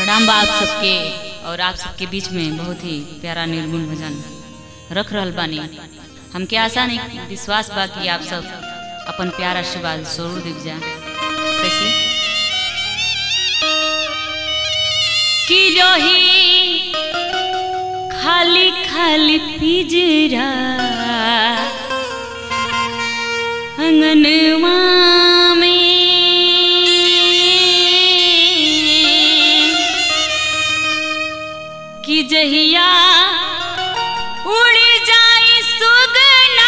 प्रणाम बा आप सबके और आप सबके बीच में बहुत ही प्यारा निर्गुण भजन रख रहल बानी हमके आशा नहीं विश्वास बा कि आप सब अपन प्यार आशीर्वाद जरूर दिख जा कैसे कि रही खाली खाली पिजरा अंगनवा में कि जहिया उड़ जाई सुगना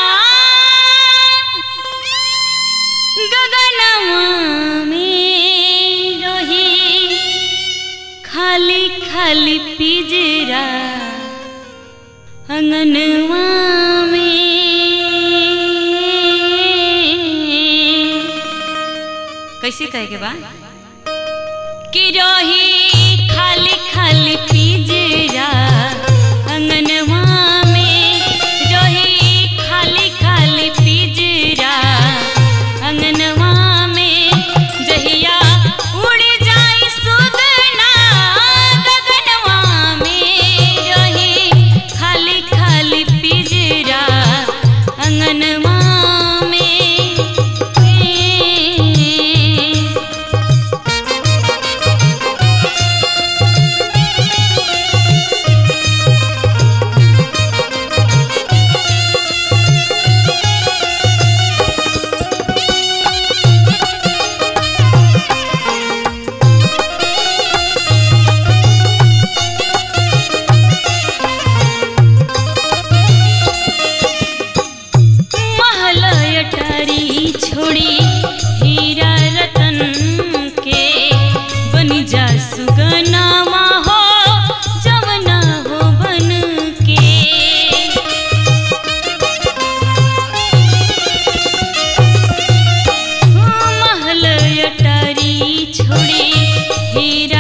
गगनवा में रही खाली खाली पिजरा अंगनवा में कैसे कहे के बा कि रही खाली खाली पिजरा अंगनवा में रही खाली खाली पिजरा अंगनवा में जहिया उड़ जाई सुगना गगनवा में रही खाली खाली पिजरा अंगनवा में महल अटारी छोड़ी हीरा रतन के बन जा सुगनावा हो जवना हो बन के महल अटारी छोड़ी हीरा